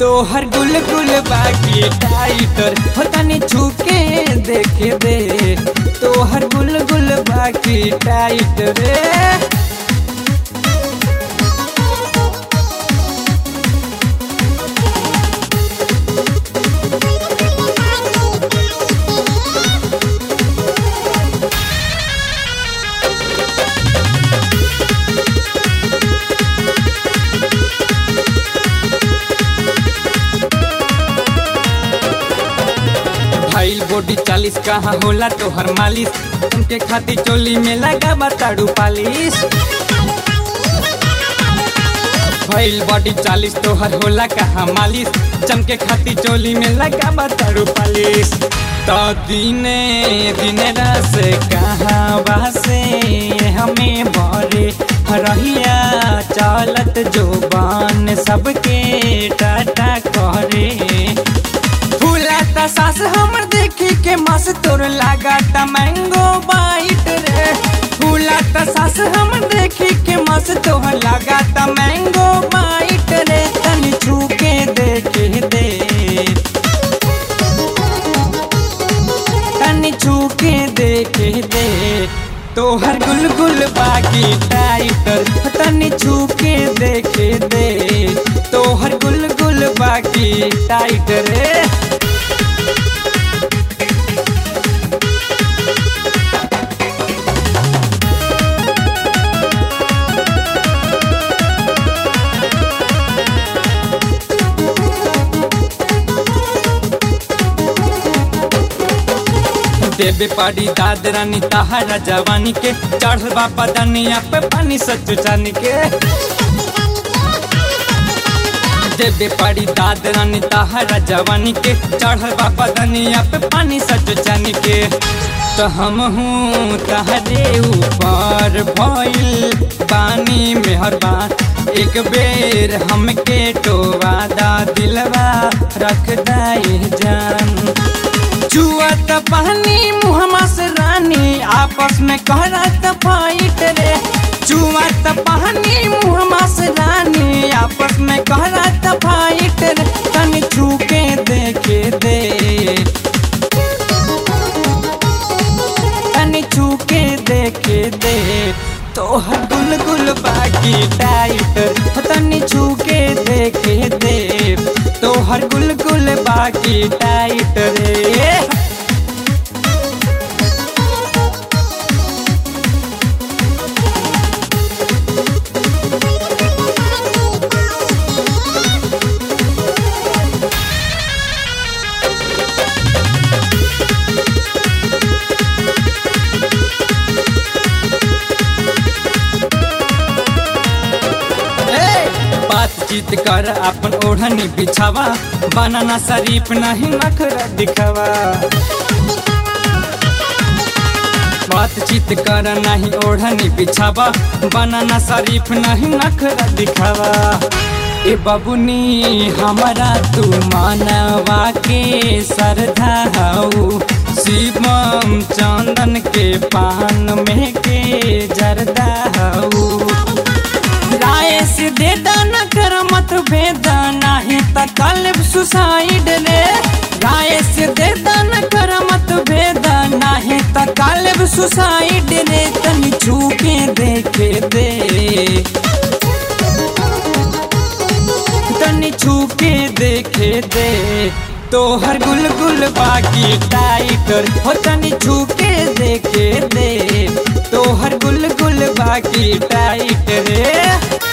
तोहर गुल गुल बाकी टाइटर हो तनी छूके देख दे तोहर गुल गुल बाकी टाइटर रे भाईल बॉडी चालीस कहाँ होला तोहर मालिश उनके खातिर चोली में लगा बताड़ू पालिश भाईल बॉडी चालीस तोहर होला कहाँ मालिश चमके खातिर चोली में लगा बताड़ू पालिश तो दिने दिने रस कहाँ वासे हमें बरे रहिया चालत जोबान सबके टाटा करे फूलाता सास हमर देखी के मस तोर लगाता मैंगो बाइट रे फूलाता सास हमर देखी के मस तोर लगाता मैंगो बाइट रे तनी छू के देखे दे तनी छू के देखे दे तोहर गुल गुल बाकी टाइटर तनी छू के देखे दे तोहर गुल गुल बाकी टाइटर रे देवे पाड़ी दाद रानी तहारा जवानी के चढ़ल बा पदनिया पे पानी सचु जानी के देवे पाड़ी दाद रानी तहारा जवानी के चढ़ल बा पदनिया पे पानी सचु जानी के तो हम हूँ तहरे ऊपर भइल पानी मेहरबान एक बेर हमके टोवा दा दिलवा रख दाए जान चुअत पानी मुहमा से रानी आपस में कहरत फाइट रे चुअत पानी मुहमा से रानी आपस में कहरत फाइट रे तनी छू के देखे दे तनी छू के देखे दे तोहर गुल गुल बाकी टाइट तनी छू के देखे दे तोहर गुल गुल बाकी टाइट रे बातचीत कर अपन ओढ़नी बिछावा बनाना शरीफ नहीं नखरा दिखावा बातचीत कर नहीं ओढ़नी बिछावा बनाना शरीफ नहीं नखरा दिखावा ए बबुनी हमारा तू मानवा के सरधा हऊ शिवम चंदन के पान में के जरदा हऊ राय से दे दाना कर मत भेदा नाही त कल्ब सुसाइड रे राय से दे दाना कर मत भेदा नाही त कल्ब सुसाइड रे तनी छू के देखे दे तनी छू के देखे दे तोहर गुल गुल बाकी टाइटर हो तनी छू के देखे दे तोहर गुल गुल बाकी टाइट रे